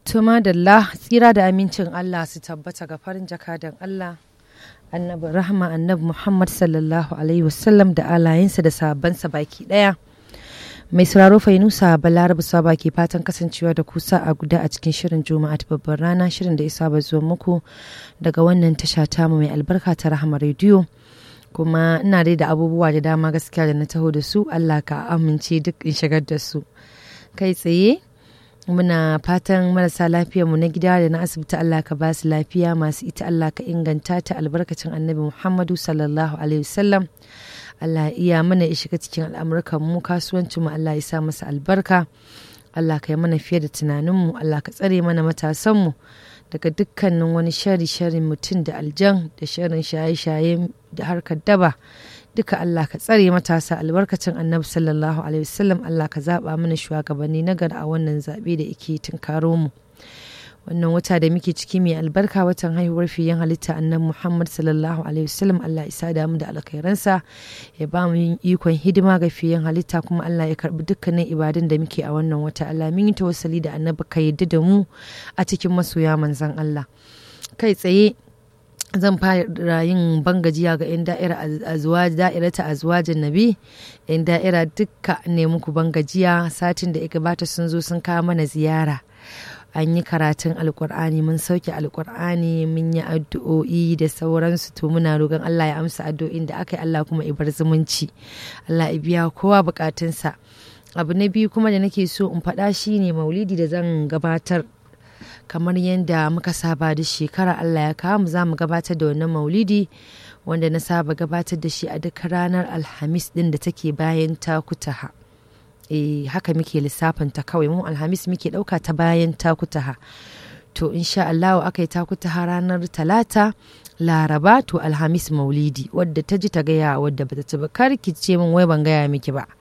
Tuma da tsira da amincin Allah su tabbata ga farin jakadan Allah annabi rahma annabi Muhammad sallallahu alaihi wasallam da alayensa da sabansa baki daya. Mai sauraro Fainusa Balarabu Saba ke fatan kasancewa da kusa a guda a cikin shirin Juma'a ta babbar rana shirin da ya saba zuwa muku daga wannan tasha tamu mai albarka ta Rahama rediyo. Kuma ina dai da abubuwa da dama gaskiya da na taho da su Allah ka amince duk in shigar da su. Kai tsaye muna fatan marasa mu na gida da na asibiti Allah ka ba su lafiya masu ita Allah ka inganta ta albarkacin annabi Muhammadu sallallahu alaihi wasallam. Allah iya mana ya shiga cikin al'amurkan mu kasuwancin mu Allah ya sa masa albarka Allah ka yi mana fiye da tunaninmu Allah ka tsare mana matasanmu daga dukkanin wani shari sharin mutum da aljan da sharin shaye-shaye da harkar daba duka Allah ka tsare matasa albarkacin annabi sallallahu alaihi wasallam Allah ka zaba mana shugabanni na gari a wannan zabe da yake tunkaro mu wannan wata da muke ciki mai albarka watan haihuwar fiyen halitta annabi Muhammad sallallahu alaihi wasallam Allah isa da mu da alkhairansa ya ba mu yin ikon hidima ga fiyen halitta kuma Allah ya karbi dukkanin ibadun da muke a wannan wata Allah mun yi tawassali da annabi ka yadda da mu a cikin masoya manzon Allah kai tsaye zan fara yin bangajiya ga 'yan da'ira da'irata azwajin nabi 'yan da'ira dukka ne muku bangajiya satin da ya gabata sun zo sun kawo mana ziyara an yi karatun alkur'ani mun sauke alkur'ani mun yi addu'o'i da sauransu to muna roƙon Allah ya amsa addu'o'in da aka yi Allah kuma ibar zumunci Allah ya biya kowa bukatunsa abu na biyu kuma da nake so in faɗa shine maulidi da zan gabatar kamar yadda muka saba da shekara Allah ya kawo mu za mu gabatar da wannan maulidi wanda na saba gabatar da shi a duk ranar alhamis din da take bayan takutaha. e haka muke lissafinta kawai mu alhamis muke ɗauka ta bayan takutaha to insha Allah aka yi takutaha ranar talata laraba to alhamis maulidi wadda ta ji ta gaya wadda bata ci ba kar ki ce min wai ban gaya miki ba